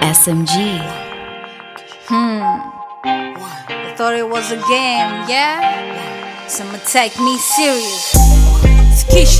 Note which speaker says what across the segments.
Speaker 1: SMG.
Speaker 2: I thought it was a game, yeah? Someone take me serious. It's Kisha.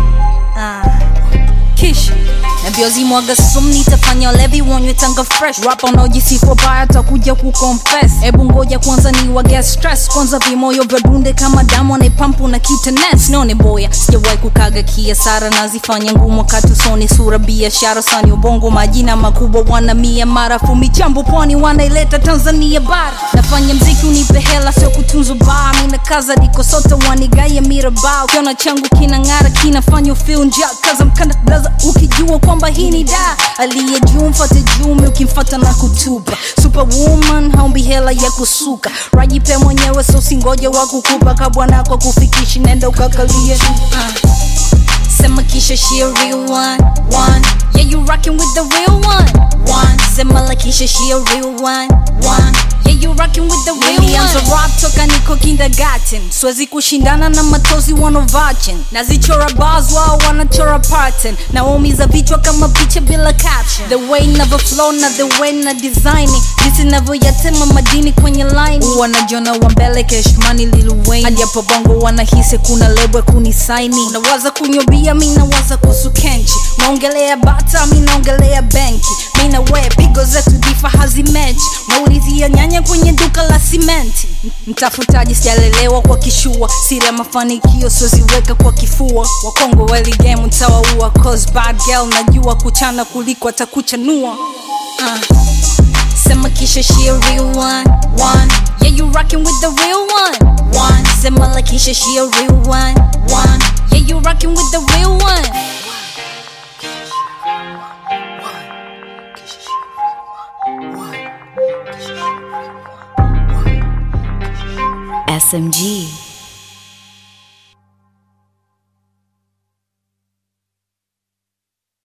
Speaker 2: Ah, Kisha. Nabiozi mwaga sumu nitafanya levi wonywe tanga fresh rap unaojisifu baya takuja kuconfess hebu ngoja kwanza ni wage stress kwanza vimoyo vya dunde kama damu anaipampu na kitanes none boya sijawahi kukaga kiasara nazifanya ngumu wakati usoni sura biashara sani ubongo majina makubwa wana mia marafu michambo pwani wanaileta tanzania bara nafanya mziki unipe hela sio kutunzwa baa mina kaza diko sote wanigaye mirabao kiona changu kinang'ara kinafanya feel njaa kaza mkanda blaza ukijua kwamba hii ni da aliye juu mfate jume ukimfata na kutupa superwoman haumbi hela ya kusuka rajipe mwenyewe so singoje wa kukupa kabwana kwa kufikishi nenda ukakalie uh. Sema kisha she a real one, one. Yeah, you rockin' with the real one, one. Sema la kisha she a real one, one. Yeah, you rockin' with the real Nilianza one. rap toka niko kindergarten, siwezi kushindana na matozi wanovachen. Nazichora bars wao wanachora pattern, naumiza vichwa kama picha bila caption. The way never flow na the way na design it. jinsi navyoyatema madini kwenye line. Wanajiona wa mbele keshmani Lil Wayne, hadi hapo bongo wanahisi kuna lebo kunisaini. Nawaza kunywa bia, mi nawaza kuhusu kenchi. Naongelea bata, mi naongelea benki. Mi na we pigo zetu difa hazimechi. Naulizia nyanya kwenye duka la simenti. M- Mtafutaji sijalelewa kwa kishua, sila mafanikio siweziweka kwa kifua. Wakongo weli game utawaua, cause bad girl najua kuchana kuliko atakuchanua. Uh. Sema kisha she a real one, one. Yeah, you rockin' with the real one, one. Sema la kisha she a real one, one. Yeah, you rockin' with the real one.
Speaker 1: SMG.